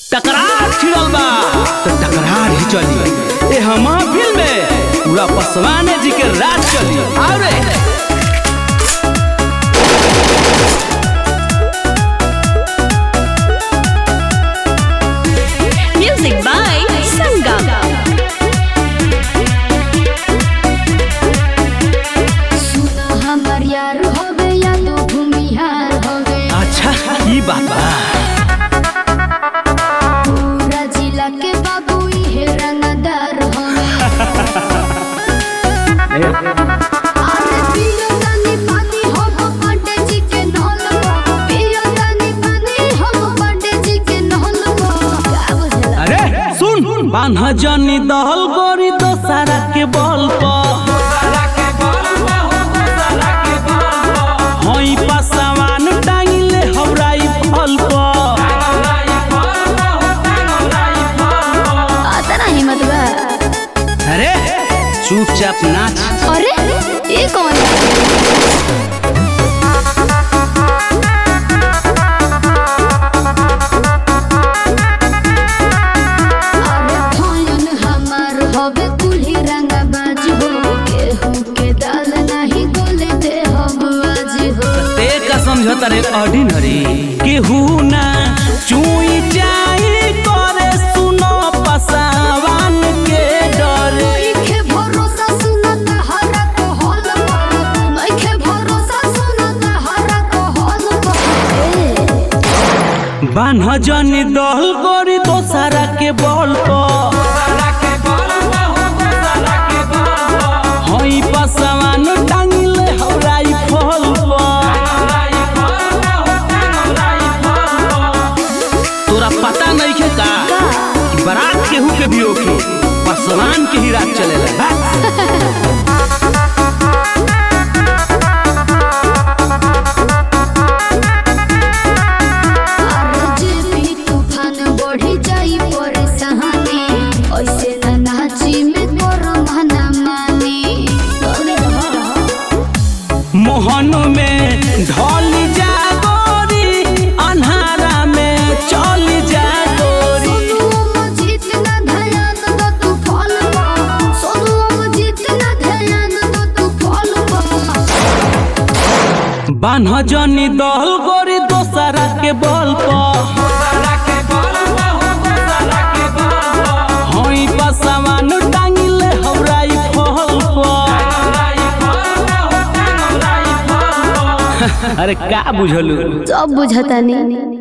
टकरार छिड़ल बा तो टकरार ही चली ए हम फिल्म में पूरा पसवाने जी के राज चली आओ रे Music by Sangam. सुना हमर यार होवे या तो भूमिहार होवे अच्छा ई बात बा पूरा जिला के बाबू इहे रंगदार होवे अरे पियो तनी पानी होबो पंडे जी के नहल में पियो तनी पानी होबो पंडे जी के नहल में का बुझला अरे सुन बान्हा जनी दहल गोरी दोसारा के बल पर हई पसवान टांगिले हवराई फल पर आता ना हिम्मत बा अरे चुपचाप नाच अरे ये कौन है अरे भयन हमार होवे कुल्ही रंगा बाज हो केहू के दाल नहीं गोले दे हम आज हो ते का समझौता रे ऑर्डिनरी केहू ना चुई जाई करे सुनो पसावान के डर नइखे भरोसा सुनत हरा को हल पर नइखे भरोसा सुनत हरा को हल पर बान्ह जनी दहल गोरी दोसारा के बल पर हई पसावान टांगिले हवराई फल पर तोरा पता नहीं के का कि बारात केहू के भी ओके पसवान के ही रात चलेला बा? अरे जे भी तूफान बढ़ी जाई परेशानी ऐसे ना नाची में तोरा मना मानी अरे मोहन में ढल जा गोरी अन्हारा में चल जा गोरी सोनुओ जीत ना ध्यान दो तू फल पा सोनुओ जीत ना ध्यान दो तू फल पा बान्ह जनी दहल गोरी दोसरा के बल पर हई पसवान टांगिले हवराई फल पर अरे का बुझलू सब बुझता नहीं